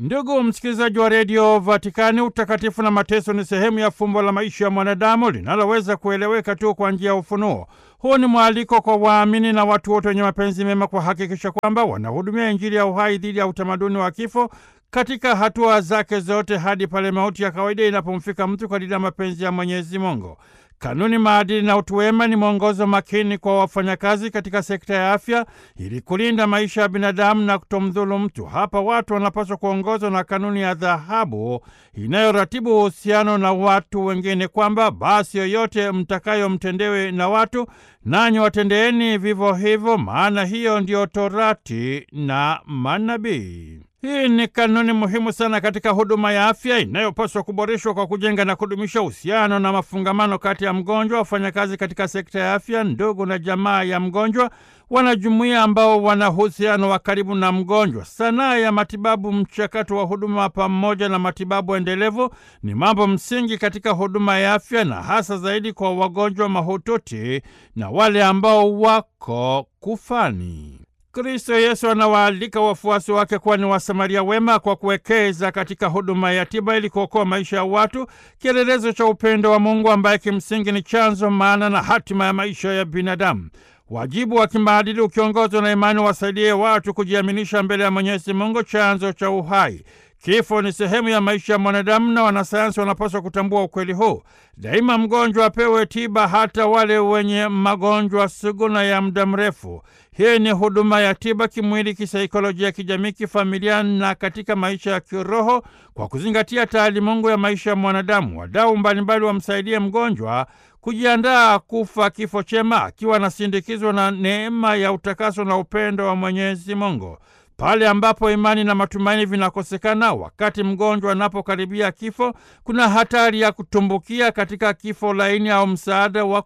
Ndugu msikilizaji wa redio Vatikani, utakatifu na mateso ni sehemu ya fumbo la maisha ya mwanadamu linaloweza kueleweka tu kwa njia ya ufunuo. Huu ni mwaliko kwa waamini na watu wote wenye mapenzi mema kuhakikisha kwamba wanahudumia Injili ya uhai dhidi ya utamaduni wa kifo katika hatua zake zote hadi pale mauti ya kawaida inapomfika mtu kadiri ya mapenzi ya Mwenyezi Mungu. Kanuni, maadili na utu wema ni mwongozo makini kwa wafanyakazi katika sekta ya afya ili kulinda maisha ya binadamu na kutomdhulu mtu. Hapa watu wanapaswa kuongozwa na kanuni ya dhahabu inayoratibu uhusiano na watu wengine, kwamba basi yoyote mtakayomtendewe na watu, nanyi watendeeni vivyo hivyo, maana hiyo ndiyo Torati na manabii. Hii ni kanuni muhimu sana katika huduma ya afya inayopaswa kuboreshwa kwa kujenga na kudumisha uhusiano na mafungamano kati ya mgonjwa, wafanyakazi katika sekta ya afya, ndugu na jamaa ya mgonjwa, wanajumuiya ambao wana uhusiano wa karibu na mgonjwa. Sanaa ya matibabu, mchakato wa huduma pamoja na matibabu endelevu ni mambo msingi katika huduma ya afya, na hasa zaidi kwa wagonjwa mahututi na wale ambao wako kufani. Kristo Yesu anawaalika wafuasi wake kuwa ni Wasamaria wema kwa kuwekeza katika huduma ya tiba ili kuokoa maisha ya watu, kielelezo cha upendo wa Mungu ambaye kimsingi ni chanzo, maana na hatima ya maisha ya binadamu. Wajibu wa kimaadili ukiongozwa na imani wasaidie watu kujiaminisha mbele ya Mwenyezi Mungu, chanzo cha uhai. Kifo ni sehemu ya maisha ya mwanadamu na wanasayansi wanapaswa kutambua ukweli huu. Daima mgonjwa apewe tiba, hata wale wenye magonjwa sugu na ya muda mrefu. Hii ni huduma ya tiba kimwili, kisaikolojia, kijamii, kifamilia na katika maisha ya kiroho, kwa kuzingatia taalimungu ya maisha ya mwanadamu. Wadau mbalimbali wamsaidie mgonjwa kujiandaa kufa kifo chema, akiwa anasindikizwa na neema ya utakaso na upendo wa Mwenyezi Mungu. Pale ambapo imani na matumaini vinakosekana, wakati mgonjwa anapokaribia kifo, kuna hatari ya kutumbukia katika kifo laini au msaada wa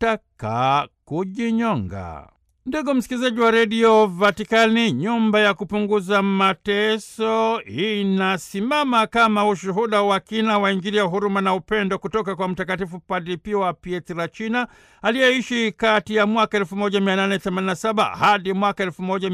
kutaka kujinyonga. Ndugu msikilizaji wa redio Vatikani, nyumba ya kupunguza mateso inasimama kama ushuhuda wa kina wa Injili ya huruma na upendo kutoka kwa Mtakatifu Padre Pio wa Pietrelcina aliyeishi kati ya mwaka 1887 hadi mwaka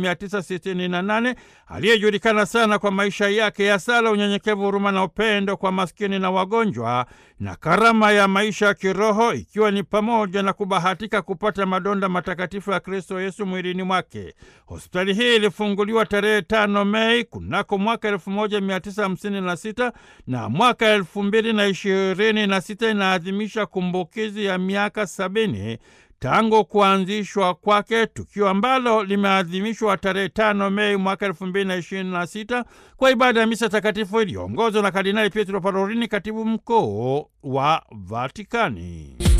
1968, aliyejulikana sana kwa maisha yake ya sala, unyenyekevu, huruma na upendo kwa maskini na wagonjwa, na karama ya maisha ya kiroho, ikiwa ni pamoja na kubahatika kupata madonda matakatifu ya Kristo Yesu mwilini mwake. Hospitali hii ilifunguliwa tarehe tano Mei kunako mwaka elfu moja mia tisa hamsini na sita na mwaka elfu mbili na ishirini na sita inaadhimisha kumbukizi ya miaka sabini tangu kuanzishwa kwake, tukio ambalo limeadhimishwa tarehe tano Mei mwaka elfu mbili na ishirini na sita kwa ibada ya misa takatifu iliyoongozwa na Kardinali Pietro Parolini, katibu mkuu wa Vatikani.